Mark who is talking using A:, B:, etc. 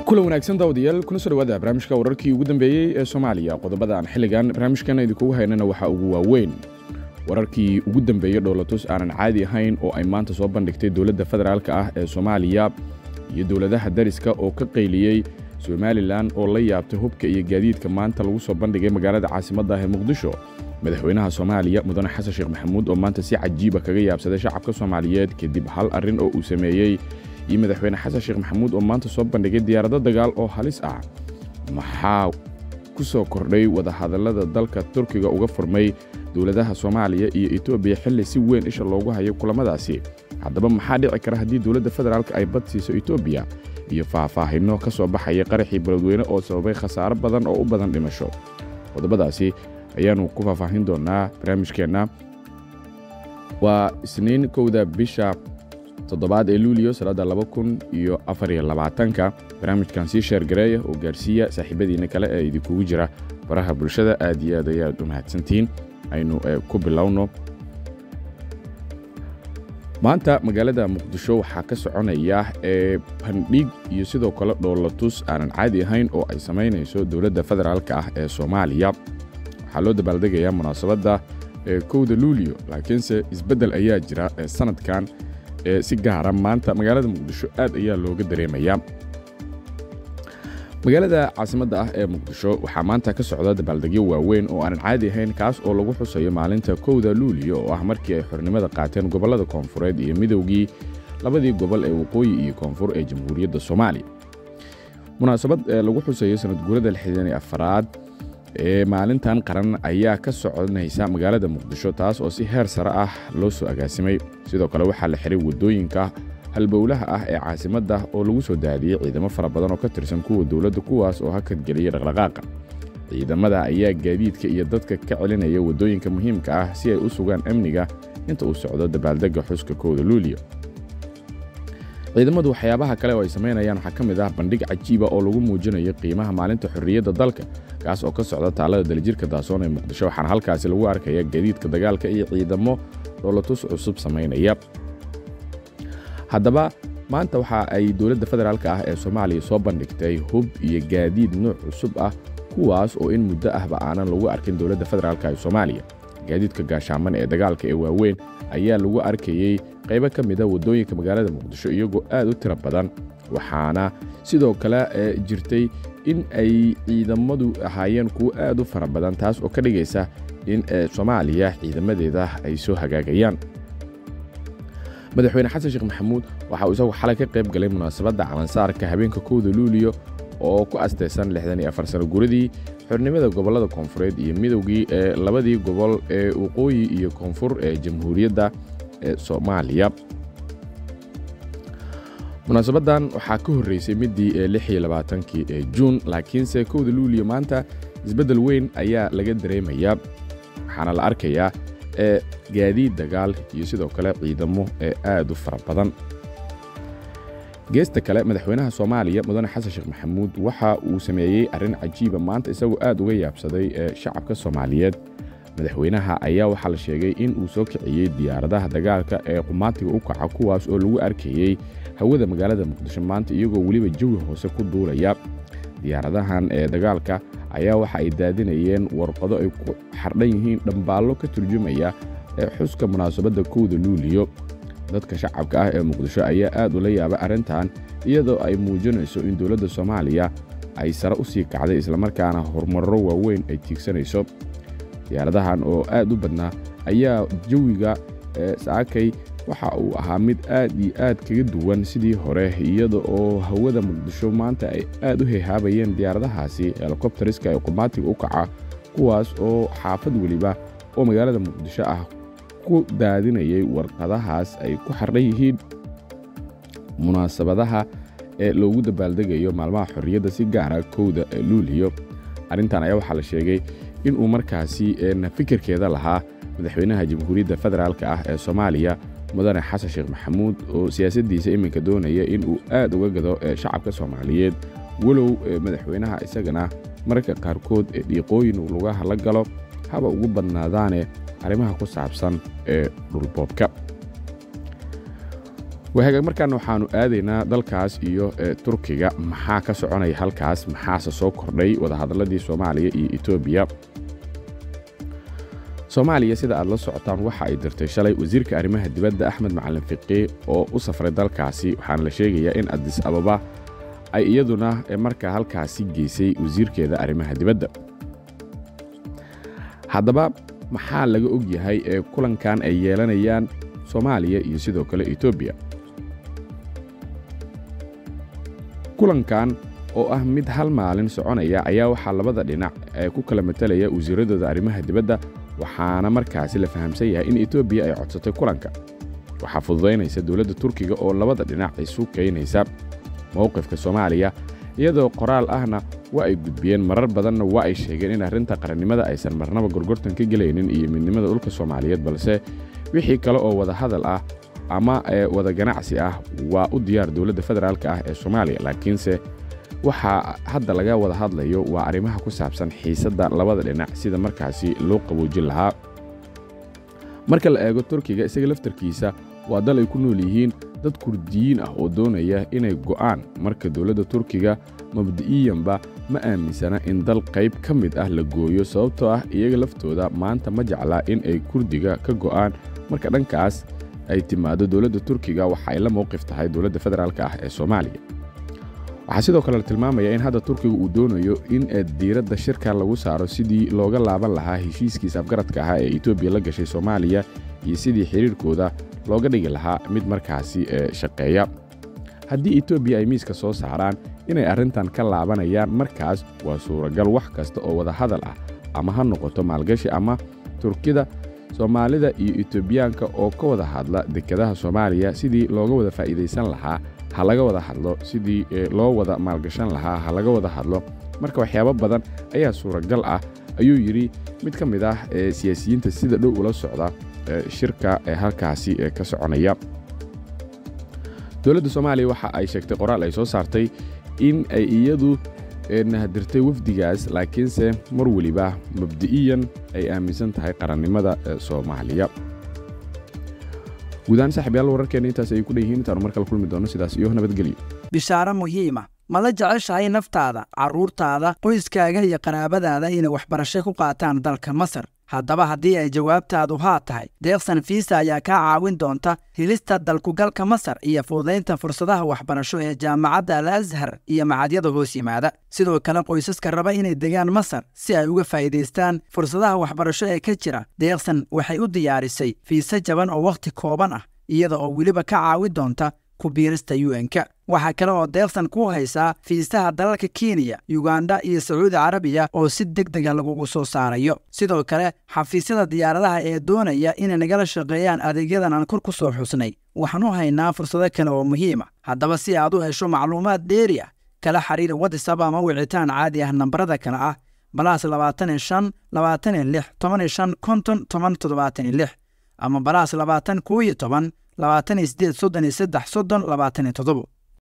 A: kulan wanaagsan daawadayaal kuna soo dhawaada barnaamijka wararkii ugu dambeeyey ee soomaaliya qodobada aan xilligan barnaamijkan idinkugu haynana waxaa ugu waaweyn wararkii ugu dambeeyey dhoolatus aanan caadi ahayn oo ay maanta soo bandhigtay dowladda federaalka ah ee soomaaliya iyo dowladaha dariska oo ka qayliyey somalilan oo la yaabtay hubka iyo gaadiidka maanta lagu soo bandhigay magaalada caasimadda ah ee muqdisho madaxweynaha soomaaliya mudane xasan sheekh maxamuud oo maanta si cajiiba kaga yaabsaday shacabka soomaaliyeed kadib hal arrin oo uu sameeyey iyo madaxweyne xasan sheekh maxamuud oo maanta soo bandhigay diyaarado dagaal oo halis ah maxaa ku soo kordhay wadahadallada dalka turkiga uga furmay dowladaha soomaaliya iyo etoobiya xilli si weyn isha loogu hayo kulamadaasi haddaba maxaa dhici kara haddii dowladda federaalka ay bad siiso etoobiya iyo faahfaahinno ka soo baxaya qaraxii baladweyne oo sababay khasaaro badan oo u badan dhimasho qodobadaasi ayaannu ku faahfaahin doonnaa barnaamijkeenna waa isniin kowda bisha toddobaad ee luuliyo sanadda laba kun iyo afariyo labaatanka barnaamijkan sii sheergareeya oo gaarsiiya saaxiibadiinna kale ee idinkugu jira baraha bulshada aad iyo aad ayaad u mahadsantihiin aynu ku bilowno maanta magaalada muqdisho waxaa ka soconaya ee bandhig iyo sidoo kale dhoolatus aanan caadi ahayn oo ay samaynayso dowladda federaalka ah ee soomaaliya waxaa loo dabaaldegayaa munaasabadda kowda luuliyo laakiinse isbeddel ayaa jira sanadkan si gaara maanta magaalada muqdisho aad ayaa looga dareemayaa magaalada caasimadda ah ee muqdisho waxaa maanta ka socda dabaaldegyo waaweyn oo aanan caadi ahayn kaas oo lagu xusayo maalinta kowda luuliyo oo ah markii ay xornimada qaateen gobollada koonfureed iyo midowgii labadii gobol ee waqooyi iyo koonfur ee jamhuuriyadda soomaaliya munaasabad lagu xusayo sanadguurada lixdan iyo afaraad ee maalintan qaran ayaa ka soconaysa magaalada muqdisho taas oo si heer sare ah loo soo agaasimay sidoo kale waxaa la xiray waddooyinka halbowlaha ah ee caasimadda oo lagu soo daadiyey ciidamo fara badan oo ka tirsan kuwa dowladda kuwaas oo hakadgeliyey dhaqdhaqaaqa ciidamada ayaa gaadiidka iyo dadka ka celinaya waddooyinka muhiimka ah si ay u sugaan amniga inta uu socdo dabaaldegga xuska kowda luuliyo ciidamadu waxyaabaha kale oo ay samaynayaan waxaa ka mid ah bandhig cajiiba oo lagu muujinayo qiimaha maalinta xorriyadda dalka kaas oo ka socda taalada daljirka daasoon ee muqdisho waxaana halkaasi lagu arkaya gaadiidka dagaalka iyo ciidamo dhoolatus cusub samaynaya haddaba maanta waxa ay dowladda federaalka ah ee soomaaliya soo bandhigtay hub iyo gaadiid nuuc cusub ah kuwaas oo in muddo ahba aanan lagu arkin dowladda federaalka ee soomaaliya gaadiidka gaashaaman ee dagaalka ee waaweyn ayaa lagu arkayey qaybo ka mida waddooyinka magaalada muqdisho iyagoo aad u tiro badan waxaana sidoo kale jirtay in ay ciidamadu ahaayeen kuwo aad u fara badan taas oo ka dhigaysa in soomaaliya ciidamadeeda ay soo hagaagayaan madaxweyne xasan sheekh maxamuud waxa uu isagu xalay ka qayb galay munaasabadda calansaarka habeenka kowda luuliyo oo ku astaysan lixdan iyo afar sano guradii xornimada gobollada koonfureed iyo midowgii ee labadii gobol ee waqooyi iyo koonfur ee jamhuuriyadda ee soomaaliya munaasabaddan waxaa ka horreysay middii ee lix iyo labaatankii ee juun laakiinse kowda luuliyo maanta isbeddel weyn ayaa laga dareemayaa waxaana la arkayaa ee gaadiid dagaal iyo sidoo kale ciidamo ee aad u fara badan geesta kale madaxweynaha soomaaliya mudane xasan sheekh maxamuud waxa uu sameeyey arrin cajiiba maanta isagoo aad uga yaabsaday ee shacabka soomaaliyeed madaxweynaha ayaa waxaa la sheegay in uu soo kiciyey diyaaradaha dagaalka ee qumaatiga u kaca kuwaas oo lagu arkayey hawada magaalada muqdisho maanta iyagoo weliba jawi hoose ku duulaya diyaaradahan ee dagaalka ayaa waxa ay daadinayeen warqado ay ku xardhan yihiin dhambaallo ka turjumaya ee xuska munaasabadda kowda luuliyo dadka shacabka ah ee muqdisho ayaa aad ula yaabay arrintan iyadoo ay muujinayso in dowladda soomaaliya ay sare u sii kacday islamarkaana horumarro waaweyn ay tiigsanayso diyaaradahan oo aad u badnaa ayaa jawiga saakay waxa uu ahaa mid aad iyo aad kaga duwan sidii hore iyada oo hawada muqdisho maanta ay aad u hehaabayeen diyaaradahaasi helikobtariska ee qumaatiga u kaca kuwaas oo xaafad weliba oo magaalada muqdisho ah ku daadinayay warqadahaas ay ku xardhan yihiin munaasabadaha ee loogu dabaaldegayo maalmaha xorriyadda si gaara kowda luuliyo arrintan ayaa waxaa la sheegay inuu markaasi fikirkeeda lahaa madaxweynaha jamhuuriyadda federaalka ah ee soomaaliya mudane xasan sheekh maxamuud oo siyaasaddiisa iminka doonaya inuu aad uga gado shacabka soomaaliyeed walow madaxweynaha isagana mararka qaarkood ee dhiiqooyin uu lugaha la galo haba ugu badnaadaane arrimaha ku saabsan ee dhulboobka wahagaag markaana waxaannu aadaynaa dalkaas iyo turkiga maxaa ka soconaya halkaas maxaase soo kordhay wadahadalladii soomaaliya iyo etoobiya soomaaliya sida aad la socotaan waxa ay dirtay shalay wasiirka arrimaha dibadda axmed macalin fiqi oo u safray dalkaasi waxaana la sheegayaa in adis ababa ay iyaduna markaa halkaasi geysay wasiirkeeda arrimaha dibadda haddaba maxaa laga og yahay ee kulankan ay yeelanayaan soomaaliya iyo sidoo kale etoobiya kulankan oo ah mid hal maalin soconaya ayaa waxaa labada dhinac ee ku kala matalaya wasiiradooda arrimaha dibadda waxaana markaasi la fahamsan yahay in etoobiya ay codsatay kulanka waxaa fududaynaysa dowladda turkiga oo labada dhinac isu keynaysa mowqifka soomaaliya iyadoo qoraal ahna waa ay gudbiyeen marar badanna waa ay sheegeen in arrinta qarannimada aysan marnaba gorgortan ka gelaynin iyo midnimada dhulka soomaaliyeed balse wixii kale oo wada hadal ah ama wada ganacsi ah waa u diyaar dowladda federaalk ah ee soomaaliya laakiinse waxaa hadda laga wada hadlayo waa arrimaha ku saabsan xiisadda labada dhinac sida markaasi loo qaboojin lahaa marka la eego turkiga isaga laftarkiisa waa dal ay ku nool yihiin dad kurdiyiin ah oo doonaya inay go'aan marka dowladda turkiga mabdi'iyanba ma aaminsana in dal qayb ka mid ah la gooyo sababtoo ah iyaga laftooda maanta ma jeclaa in ay kurdiga ka go'aan marka dhankaas ay timaado dowladda turkiga waxa ay la mowqif tahay dowladda federaalk ah ee soomaaliya waxaa sidoo kale la tilmaamaya in hadda turkiga uu doonayo in diiradda shirkan lagu saaro sidii looga laaban lahaa heshiiskiisa afgaradka ahaa ee etoobiya la gashay soomaaliya iyo sidii xiriirkooda looga dhigi lahaa mid markaasi shaqeeya haddii etoobiya ay miiska soo saaraan inay arrintan ka laabanayaan markaas waa suuragal wax kasta oo wada hadal ah ama ha noqoto maalgashi ama turkida soomaalida iyo etoobiyaanka oo ka wada hadla dekedaha soomaaliya sidii looga wada faa'iidaysan lahaa ha laga wada hadlo sidii loo wada maalgashan lahaa ha laga wada hadlo marka waxyaabo badan ayaa suuragal ah ayuu yidhi mid ka mid ah siyaasiyiinta sida dhow ula socda shirka ee halkaasi ka soconaya dowladda soomaaliya waxa ay sheegtay qoraal ay soo saartay in ay iyadu nahadirtay wafdigaas laakiinse mar weliba mabdi'iyan ay aaminsan tahay qarannimada soomaaliya guudahaan saaxiibyaal wararkeenna intaas ay ku dhan yihiin intaanu markale kulmi doono sidaas iyo nabadgelyo
B: bishaaro muhiima ma la jeceshahay naftaada carruurtaada qoyskaaga iyo qaraabadaada inay waxbarasho ku qaataan dalka masar haddaba haddii ay jawaabtaadu haa tahay deeqsan fiisa ayaa kaa caawin doonta helista dalkugalka masar iyo fududaynta fursadaha waxbarasho ee jaamacadda al ashar iyo macadyada hoos yimaada sidoo kale qoysaska raba inay degaan masar si ay uga faa'iidaystaan fursadaha waxbarasho ee ka jira deeqsan waxay u diyaarisay fiise jaban oo wakhti kooban ah iyada oo weliba ka caawin doonta ku biirista un-ka waxaa kale oo deeqsan ku haysaa fiisaha dalalka kenya yuganda iyo sacuudi carabiya oo si deg dega lagugu soo saarayo sidoo kale xafiisyada diyaaradaha ee doonaya inay nagala shaqeeyaan adeegyadan aan kor ku soo xusnay waxaan u haynaa fursado kale oo muhiima haddaba si aad u hesho macluumaad dheeri ah kala xiriir watisab ama wicitaan caadi ah nambarada kale ah balaas labaatan iyo shan labaatan iyo lix toban iyo shan konton toban toddobaatan iyo lix ama balaas labaatan koo iyo toban labaatan iyo sideed soddon iyo saddex soddon labaatan iyo toddobo